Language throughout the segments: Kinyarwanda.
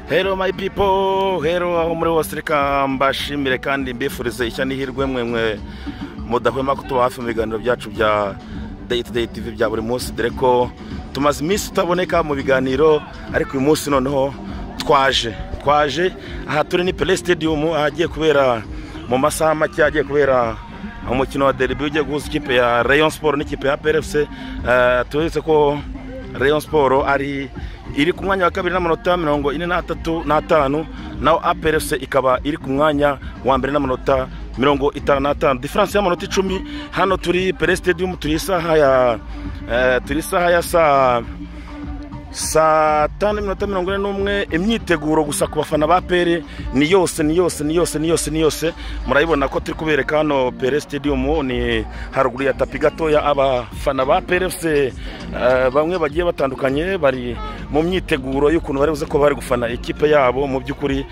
hero my people hero aho muri hose reka mbashimire kandi mbifurize ishya n'ihirwe mwe mudahwema kutuba hafi mu biganiro byacu bya day to day tv bya buri munsi dore ko tumaze iminsi tutaboneka mu biganiro ariko uyu munsi noneho twaje twaje aha turi ni pele stadium ahagiye kubera mu masaha make agiye kubera umukino wa deribi ugiye guhuza ikipe ya rayon sport n'ikipe ya plfc tuzi ko rayon sport ari iri ku mwanya wa kabiri n'amanota mirongo ine n'atatu n'atanu naho aplfc ikaba iri ku mwanya wa mbere n'amanota mirongo itanu n'atanu diferanse y'amanota icumi hano turi pele stadium turi isaha ya turi isaha ya saa saa tanu n'iminota mirongo ine n'umwe imyiteguro gusa ku bafana ba pere ni yose ni yose ni yose ni yose ni yose murabibona ko turi kubereka hano pere stadium ni haruguru ya tapi gatoya abafana ba pere fc bamwe bagiye batandukanye bari mu myiteguro y'ukuntu bari buze ko bari gufana ikipe yabo mu by'ukuri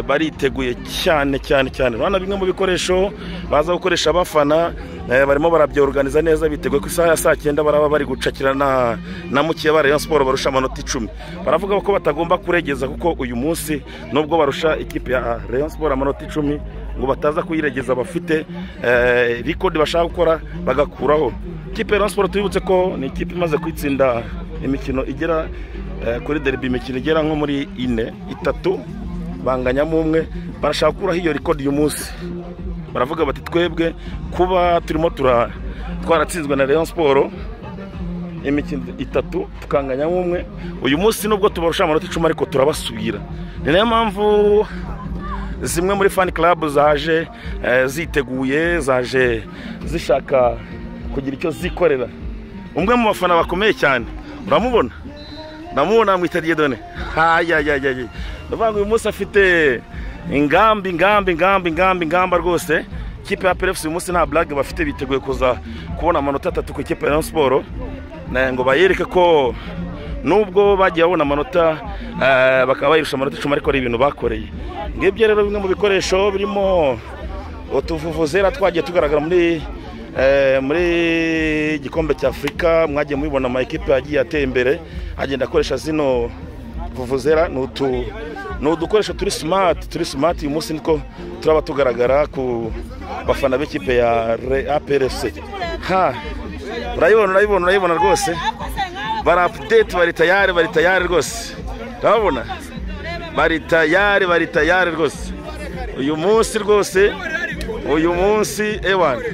bariteguye cyane cyane cyane urabona bimwe mu bikoresho baza gukoresha abafana barimo barabyoruganiza neza biteguye ku isaha ya saa cyenda baraba bari gucakira na mukiya ba rayon siporo barusha amanota icumi baravuga ko batagomba kuregeza kuko uyu munsi nubwo barusha ikipe ya rayon siporo amanota icumi ngo bataza kuyiregeza bafite rikodi bashaka gukora bagakuraho ikipe ya rayon siporo tubibutse ko ni ikipe imaze kwitsinda imikino igera kuri deribi imikino igera nko muri ine itatu banganyamo umwe barashaka gukuraho iyo rikodi uyu munsi baravuga bati twebwe kuba turimo twaratsinzwe na leon siporo imikino itatu tukanganya nk'umwe uyu munsi nubwo tubarusha amanota icumi ariko turabasubira ni nayo mpamvu zimwe muri fani club zaje ziteguye zaje zishaka kugira icyo zikorera umwe mu bafana bakomeye cyane uramubona ndamubona mwitagiye done hayayayaye ndavuga ngo uyu munsi afite ingambi ingambi ingambi ingambi ingamba rwose ikipe ya perefusi uyu munsi nta burage bafite biteguye kuza kubona amanota atatu ku ikipe ya siporo ngo bayereke ko nubwo bagiye babona amanota bakaba bayirusha amanota icumi ariko ari ibintu bakoreye ngibyo rero bimwe mu bikoresho birimo utuvuvuzera twagiye tugaragara muri muri igikombe cya afurika mwagiye mubibona amakipe yagiye ateye imbere agenda akoresha zino vuvuzera ni utu ni udukoresho turi simati turi simati uyu munsi niko turaba tugaragara ku bafana b'ikipe ya APRC ha urayibona urayibona urayibona rwose bara apudeti bari tayari bari tayari rwose urabona bari tayari bari tayari rwose uyu munsi rwose uyu munsi ewani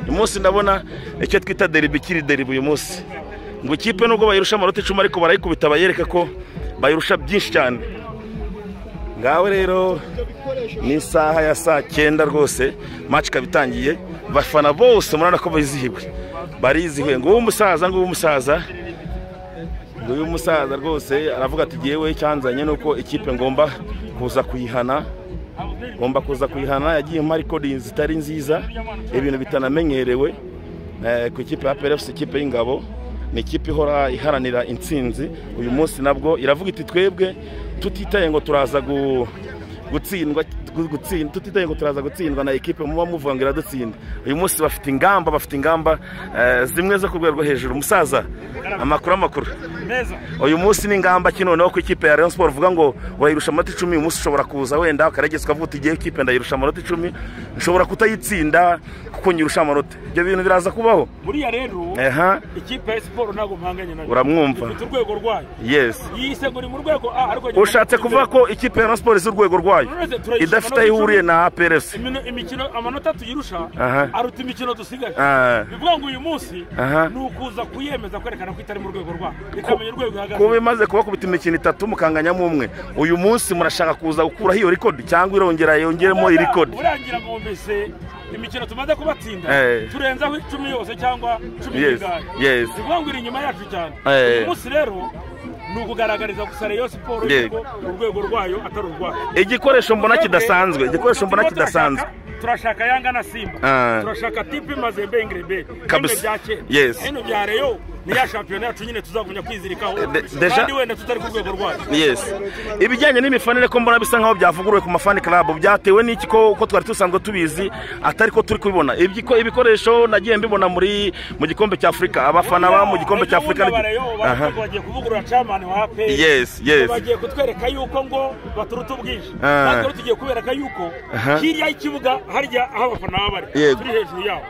uyu munsi ndabona icyo twita deribi kiri deribi uyu munsi ngo ikipe nubwo bayirusha amanota icumi ariko barayikubita bayereka ko bayirusha byinshi cyane ngawe rero ni isaha ya saa cyenda rwose maci ikaba itangiye bafana bose murabona ko bizihiwe barizihiwe nguwo umusaza nguwo umusaza nguwo umusaza rwose aravuga ati yewe cyanzanye nuko ikipe ngomba kuza kuyihana ngomba kuza kuyihana yagiye mu marikodi zitari nziza ibintu bitanamenyerewe ku ikipe ya perefusi ikipe y'ingabo ni ikipe ihora iharanira intsinzi uyu munsi nabwo iravuga iti twebwe tutitaye ngo turaza gutsindwa tutitaye ngo turaza gutsindwa na ekipe muba muvuga ngo iradutsinda uyu munsi bafite ingamba bafite ingamba zimwe zo ku rwego rwo hejuru umusaza amakuru amakuru uyu munsi ni ingamba ki noneho ku ikipe ya rayon siporo uvuga ngo urayirusha amanota icumi uyu munsi ushobora kuza wenda ukarageza ukavuga uti igihe ikipe ndayirusha amanota icumi ushobora kutayitsinda kuko nyirusha amanota ibyo bintu biraza kubaho buriya rero ikipe ya siporo ntabwo mpanganye nayo uramwumva ifite urwego rwayo yes yisegura mu rwego a ariko ushatse kuvuga ko ikipe ya rayon siporo izi urwego rwayo idafite aho ihuriye na APRC imikino amanota tuyirusha aruta imikino dusigaye bivuga ngo uyu munsi ni ukuza kuyemeza kwerekana ko itari mu rwego rwayo ikamenya urwego ihagaze kuba imaze kubakubita imikino itatu mukanganyamo umwe uyu munsi murashaka kuza gukuraho iyo rikodi cyangwa irongera yongeremo irikodi urangira ngo mbese imikino tumaze kubatsinda turenzaho icumi yose cyangwa cumi n'igare bivuga ngo iri inyuma yacu cyane uyu munsi rero ni ukugaragariza gusa reyo siporo yuko urwego rwayo atari urwayo igikoresho mbona kidasanzwe igikoresho mbona kidasanzwe turashaka yanga na simba turashaka tipi mazembe ingirebe hino bya kera hino bya reyo ni ya shampiyona yacu nyine tuzagumya kwizirikaho kandi wenda tutari ku rwego rwacu ibijyanye n'imifanire ko mbona bisa nkaho byavuguruwe ku mafani club byatewe n'iki ko uko twari dusanzwe tubizi atari ko turi kubibona ibikoresho nagiye mbibona muri mu gikombe cya afurika abafana ba mu gikombe cya afurika bagiye kuvugurura camani wa aperi bagiye kutwereka yuko ngo baturuta ubwinshi natwe tugiye kubereka yuko hirya y'ikibuga harya aho abafana baba bari turi hejuru yabo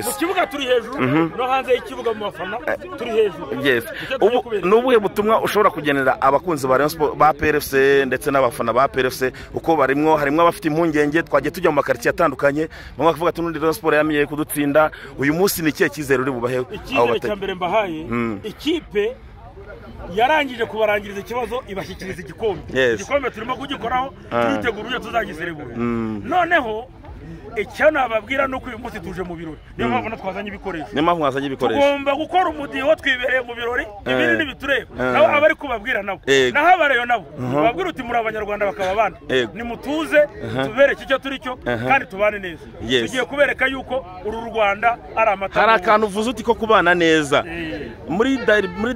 mu kibuga turi hejuru no hanze y'ikibuga mu bafana turi hejuru ni ubuhe butumwa ushobora kugenera abakunzi ba ba pfc ndetse n'abafana ba pfc uko barimwo harimo abafite impungenge twagiye tujya mu makaritsiye atandukanye bamwe bavuga ati n'undi rero siporo yamenyeye kudutsinda uyu munsi ni ikihe cyizere uri bubaheho icyizere cya mbere mbahaye ikipe yarangije kubarangiriza ikibazo ibashyikiriza igikombe igikombe turimo kugikoraho turitegura uburyo tuzagiserebura noneho icyo nababwira ni uko uyu munsi tuje mu birori niyo mpamvu twazanye ibikoresho niyo mpamvu mwazanye ibikoresho tugomba gukora umudiho twibereye mu birori ibindi ntibitureba nabo abari kubabwira nabo naho abareyo nabo babwira uti muri abanyarwanda bakaba abandi nimutuze tubereke icyo turi cyo kandi tubane neza tugiye kubereka yuko uru rwanda ari amata hari akantu uvuze uti ko kubana neza muri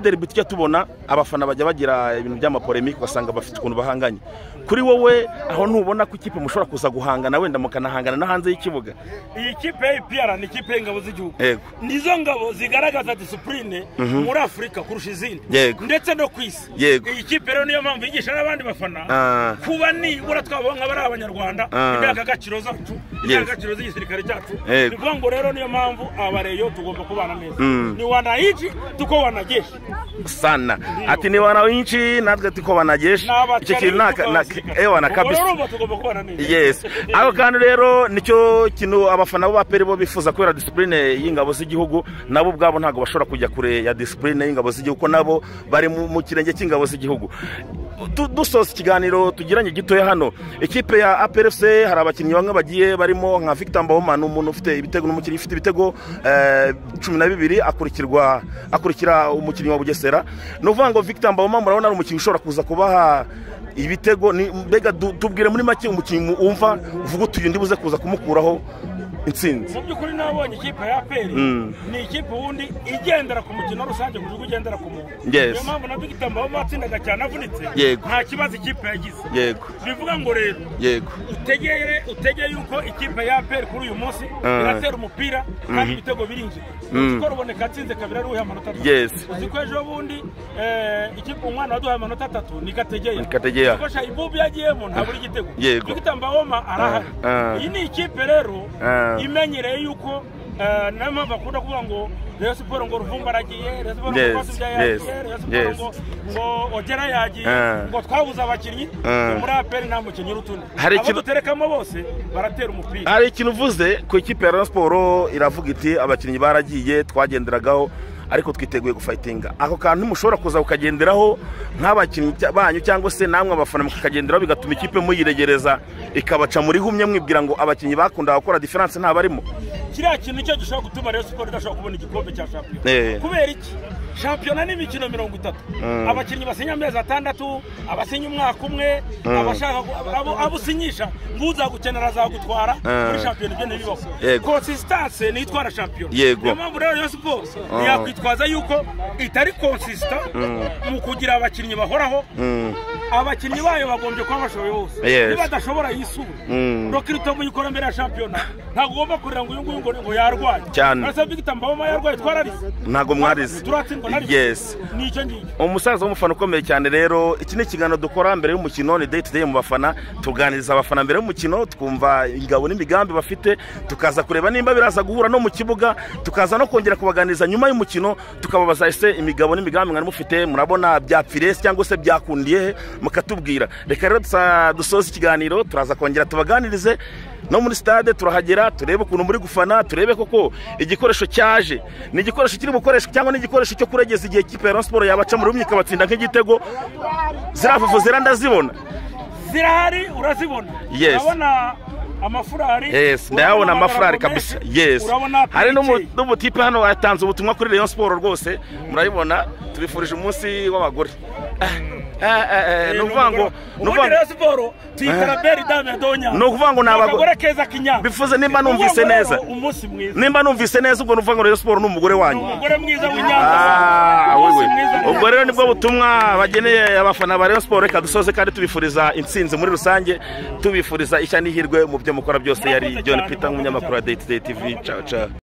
deribi tujya tubona abafana bajya bagira ibintu by'amapolemike ugasanga bafite ukuntu bahanganye kuri wowe aho ntubona ko ikipe mushobora kuza guhangana wenda mukanahangana no hanze y'ikibuga iyi kipe ya ipiyara ni ikipe y'ingabo z'igihugu nizo ngabo zigaragaza disipurine muri afurika kurusha izindi ndetse no ku isi iyi kipe rero niyo mpamvu yigisha n'abandi bafana kuba nibura twaba nk'aba ari abanyarwanda indangagaciro zacu indangagaciro z'igisirikare cyacu ni ukuvuga ngo rero niyo mpamvu abareyo tugomba kubana neza ni wanayinshi tuko wanageshi sana ati ni wanayinshi natwe tuko wanageshi icyo kintu nta kabisa tugomba kubana neza aho kandi rero nicyo kintu abafana b'abaperi bo bifuza kubera disipurine y'ingabo z'igihugu nabo ubwabo ntabwo bashobora kujya kure ya disipurine y'ingabo z'igihugu kuko nabo bari mu kirenge cy'ingabo z'igihugu dusoza ikiganiro tugiranye gitoya hano ikipe ya aperese hari abakinnyi bamwe bagiye barimo nka victor mbawumana umuntu ufite ibitego n'umukinnyi ufite ibitego cumi na bibiri akurikirwa akurikira umukinnyi wa bugesera ni ukuvuga ngo victor mbawumana murabona ari umukinnyi ushobora kuza kubaha ibitego mbega tubwire muri make umukinnyi wumva uvuga utuye undi buze kuza kumukuraho intsinzi mu by'ukuri nabonye ikipe ya aperi ni ikipe ubundi igendera ku mukino rusange ku gihugu ugendera ku muntu niyo mpamvu na dogita mbaba batsindaga cyane avunitse nta kibazo ikipe yagize bivuga ngo rero utegere utegere yuko ikipe ya aperi kuri uyu munsi iratera umupira kandi ibitego birinjira uko ruboneka atsinze kabiri ari uwuhe amanota atatu uzi ko ejo bundi ikipe umwana waduhaye amanota atatu ni gategeya gategeya kuko shayibubu yagiyemo ntabura igitego dogita mbawoma arahari iyi ni ikipe rero imenyereye yuko niyo mpamvu bakunda kuvuga ngo reyo siporo ngo ruvumba aragiye reyo siporo ngo rwasubya yagiye reyo siporo ngo ogera yagiye ngo twabuze abakinnyi muri aperi nta mukinnyi urutundi abo duterekamo bose baratera umupira hari ikintu uvuze ku ikipe ya reyo siporo iravuga iti abakinnyi baragiye twagenderagaho ariko twiteguye gufayitinga ako kantu mushobora kuza kukagenderaho nk'abakinnyi banyu cyangwa se namwe abafana mukakagenderaho bigatuma ikipe muyiregereza ikabaca muri humye mwibwira ngo abakinnyi bakunda gukora diferanse ntabarimo kiriya kintu nicyo gishobora gutuma rero siporo idashobora kubona igikombe cya shampiyona kubera iki shampiyona ni imikino mirongo itatu abakinnyi basinya amezi atandatu abasinya umwaka umwe abashaka abo usinyisha ngo uzagukenera azagutwara muri shampiyona ibyo ntibibaho konsisitanse niyo itwara shampiyona niyo mpamvu rero rero siporo ntiyakwitwa twitwaza yuko itari konsisita mu kugira abakinnyi bahoraho abakinnyi bayo bagombye kuba bashoboye bose niba badashobora yisura rokirito mu ikora mbere ya shampiyona ntabwo ugomba kurira ngo uyu nguyu ngo yarwaye cyane urasa bigita mbaboma yarwaye twararize ntabwo mwarize turatsindwa narize ni icyo ngicyo umusaza w'umufana ukomeye cyane rero iki ni ikiganiro dukora mbere y'umukino ni day to day mu bafana tuganiriza abafana mbere y'umukino twumva ingabo n'imigambi bafite tukaza kureba nimba biraza guhura no mu kibuga tukaza no kongera kubaganiriza nyuma y'umukino tukababaza ese imigabo n'imigambi mwari mufite murabona byapfirese cyangwa se byakundiye he mukatubwira reka rero dusoza ikiganiro turaza kongera tubaganirize no muri stade turahagera turebe ukuntu muri gufana turebe koko igikoresho cyaje ni igikoresho kiri bukoreshwa cyangwa ni igikoresho cyo kuregeza igihe kipe ya siporo yabaca muri rumwe ikabatsinda nk'igitego ziravuvu zirandazibona zirahari urazibona urabona amafurari yesi ndayabona amafurari kabisa yesi hari n'umutipe hano yatanze ubutumwa kuri leon siporo rwose murabibona tubifurije umunsi w'abagore ni ukuvuga ngo ni ukuvuga siporo tuyikora beri dame donya ni ukuvuga ngo ni abagore keza kinyanga bifuze nimba numvise neza umunsi mwiza nimba numvise neza ubwo ni ukuvuga ngo rero siporo ni umugore wanyu umugore mwiza w'inyanja ubwo rero nibwo butumwa bageneye abafana ba rero siporo reka dusoze kandi tubifuriza intsinzi muri rusange tubifuriza ishya n'ihirwe mu byo mukora byose yari john peter nk'umunyamakuru wa dayiti dayiti vi caca